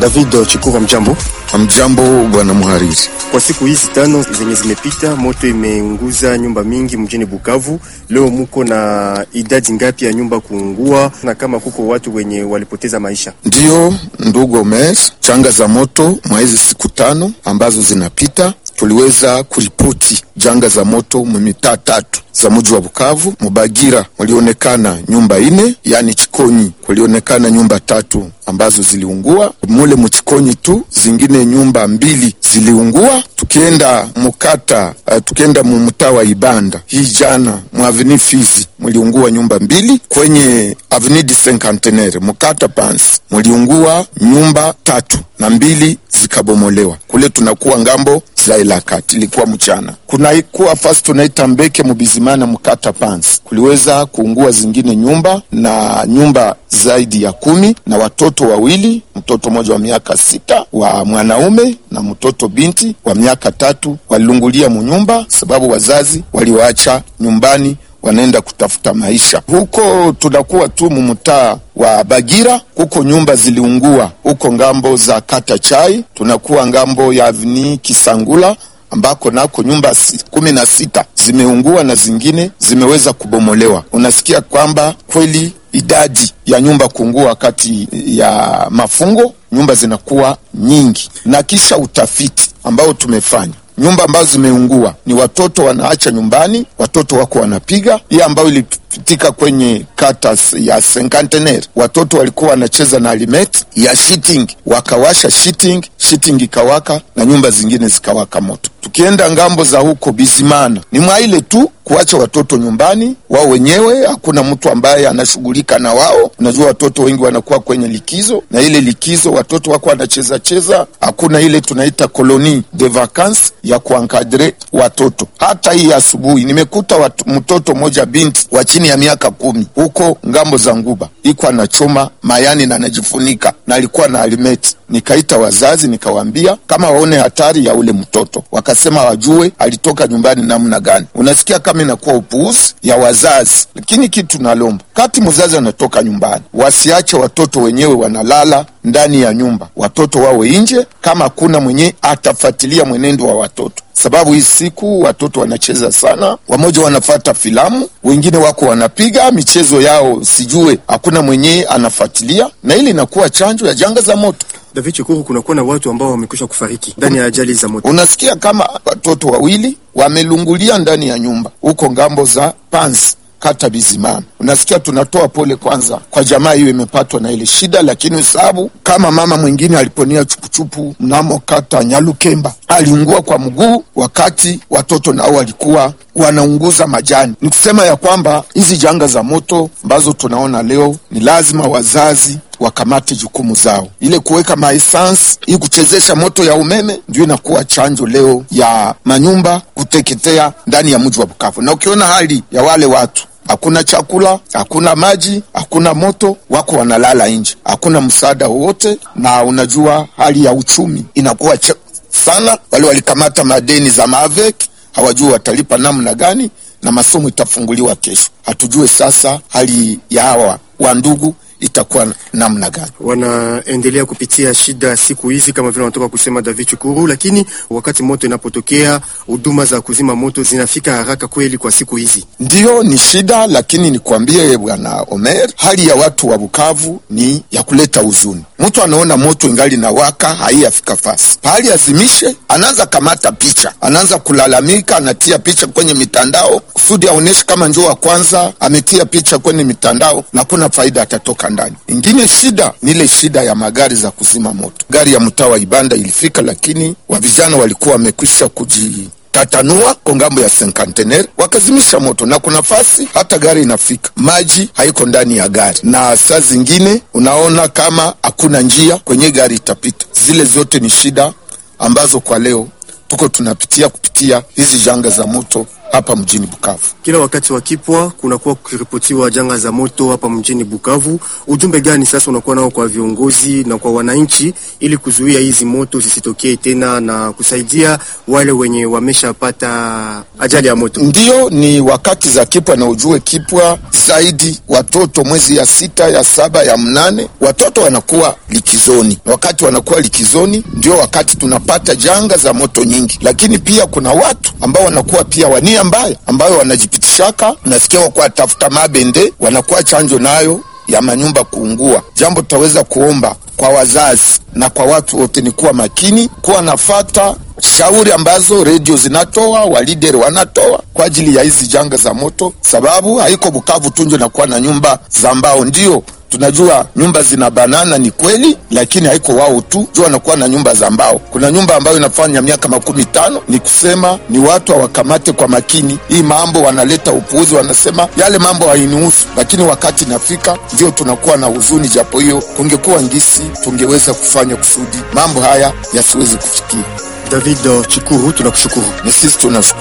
David Chikuva, mjambo. Mjambo bwana mhariri. Kwa siku hizi tano zenye zimepita, moto imeunguza nyumba mingi mjini Bukavu. Leo muko na idadi ngapi ya nyumba kuungua, na kama kuko watu wenye walipoteza maisha? Ndiyo ndugu Omer, changa za moto mwa hizi siku tano ambazo zinapita tuliweza kuripoti janga za moto mumitaa tatu za mji wa Bukavu. Mubagira mulionekana nyumba ine, yani Chikonyi kulionekana nyumba tatu ambazo ziliungua mule muchikonyi tu, zingine nyumba mbili ziliungua. Tukienda mukata uh, tukienda mumtaa wa Ibanda hii jana mu aveni Fizi muliungua nyumba mbili, kwenye aveni du Cinquantenaire mukata Pansi muliungua nyumba tatu na mbili zikabomolewa. Kule tunakuwa ngambo za Elakati, ilikuwa mchana. Kunaikuwa fasi tunaita Mbeke Mubizimana mkata Pansi, kuliweza kuungua zingine nyumba na nyumba zaidi ya kumi na watoto wawili, mtoto mmoja wa miaka sita wa mwanaume na mtoto binti wa miaka tatu walilungulia munyumba, sababu wazazi waliwaacha nyumbani wanaenda kutafuta maisha huko. Tunakuwa tu mumtaa wa Bagira, kuko nyumba ziliungua huko ngambo za kata Chai. Tunakuwa ngambo ya avni Kisangula ambako nako nyumba kumi na sita zimeungua na zingine zimeweza kubomolewa. Unasikia kwamba kweli idadi ya nyumba kuungua wakati ya mafungo, nyumba zinakuwa nyingi, na kisha utafiti ambao tumefanya nyumba ambazo zimeungua ni watoto wanaacha nyumbani, watoto wako wanapiga. Hii ambayo ilipitika kwenye kata ya Cinquantenaire, watoto walikuwa wanacheza na alimet ya shitting, wakawasha shitting, shitting ikawaka na nyumba zingine zikawaka moto. Tukienda ngambo za huko Bizimana, ni mwaile tu kuacha watoto nyumbani wao wenyewe, hakuna mtu ambaye anashughulika na wao. Unajua watoto wengi wanakuwa kwenye likizo, na ile likizo watoto wako wanacheza cheza, hakuna ile tunaita koloni de vacances ya kuankadre watoto. Hata hii asubuhi nimekuta watu, mtoto mmoja binti wa chini ya miaka kumi huko ngambo za Nguba iko anachoma mayani na anajifunika na alikuwa na alimeti. Nikaita wazazi nikawaambia kama waone hatari ya ule mtoto, wakasema wajue alitoka nyumbani namna gani. Unasikia kama inakuwa upuuzi ya wazazi, lakini kitu nalomba kati mzazi anatoka nyumbani, wasiache watoto wenyewe wanalala ndani ya nyumba, watoto wawe nje, kama hakuna mwenye atafuatilia mwenendo wa watoto sababu hii siku watoto wanacheza sana, wamoja wanafata filamu, wengine wako wanapiga michezo yao, sijue hakuna mwenyewe anafuatilia, na ili inakuwa chanjo ya janga za moto. David Chukuru, kunakuwa na watu ambao wamekwisha kufariki ndani ya ajali za moto. Unasikia kama watoto wawili wamelungulia ndani ya nyumba huko ngambo za Panzi kata Bizimana. Unasikia, tunatoa pole kwanza kwa jamaa hiyo imepatwa na ile shida, lakini usabu kama mama mwingine aliponia chupuchupu mnamo kata Nyalukemba aliungua kwa mguu, wakati watoto nao walikuwa wanaunguza majani. Ni kusema ya kwamba hizi janga za moto ambazo tunaona leo ni lazima wazazi wakamate jukumu zao, ile kuweka maesansi hii kuchezesha moto ya umeme ndio inakuwa chanjo leo ya manyumba kuteketea ndani ya mji wa Bukavu. Na ukiona hali ya wale watu hakuna chakula, hakuna maji, hakuna moto, wako wanalala nje, hakuna msaada wowote, na unajua hali ya uchumi inakuwa sana. Wale walikamata madeni za Mavek hawajui watalipa namna gani, na masomo itafunguliwa kesho. Hatujue sasa hali ya hawa wandugu itakuwa namna gani? Wanaendelea kupitia shida siku hizi kama vile wanatoka kusema David Chukuru, lakini wakati moto inapotokea huduma za kuzima moto zinafika haraka kweli kwa siku hizi? Ndiyo, ni shida, lakini nikwambie bwana Omer, hali ya watu wa Bukavu ni ya kuleta huzuni. Mtu anaona moto ingali na waka haiyafika fasi pahali azimishe, anaanza kamata picha, anaanza kulalamika, anatia picha kwenye mitandao kusudi aoneshe kama njoo wa kwanza ametia picha kwenye mitandao na kuna faida atatoka ndani. Ingine shida ni ile shida ya magari za kuzima moto. Gari ya mtaa wa Ibanda ilifika, lakini wa vijana walikuwa wamekwisha kuji tatanua kwa ngambo ya Cinquantenaire wakazimisha moto, na kuna fasi hata gari inafika, maji haiko ndani ya gari, na saa zingine unaona kama hakuna njia kwenye gari itapita. Zile zote ni shida ambazo kwa leo tuko tunapitia kupitia hizi janga za moto hapa mjini Bukavu. Kila wakati wa kipwa kunakuwa kukiripotiwa janga za moto hapa mjini Bukavu. Ujumbe gani sasa unakuwa nao kwa viongozi na kwa wananchi ili kuzuia hizi moto zisitokee tena na kusaidia wale wenye wameshapata ajali ya moto? Ndiyo, ni wakati za kipwa, na ujue kipwa zaidi watoto mwezi ya sita ya saba ya mnane watoto wanakuwa likizoni. Wakati wanakuwa likizoni, ndio wakati tunapata janga za moto nyingi, lakini pia kuna watu ambao wanakuwa pia wania mbaya, ambayo wanajipitishaka, nasikia wakuwa tafuta mabende, wanakuwa chanjo nayo ya manyumba kuungua. Jambo tutaweza kuomba kwa wazazi na kwa watu wote ni kuwa makini, kuwa nafata shauri ambazo redio zinatoa, walideri wanatoa kwa ajili ya hizi janga za moto, sababu haiko Bukavu tu ndio nakuwa na nyumba za mbao. Ndio tunajua nyumba zina banana, ni kweli, lakini haiko wao tu juu wanakuwa na nyumba za mbao. Kuna nyumba ambayo inafanya miaka makumi tano. Ni kusema ni watu hawakamate kwa makini hii mambo, wanaleta upuuzi, wanasema yale mambo hainihusu, lakini wakati nafika ndio tunakuwa na huzuni. Japo hiyo kungekuwa ngisi, tungeweza kufanya kusudi mambo haya yasiwezi kufikia. David Chikuru, tunakushukuru. Ni sisi tunashukuru.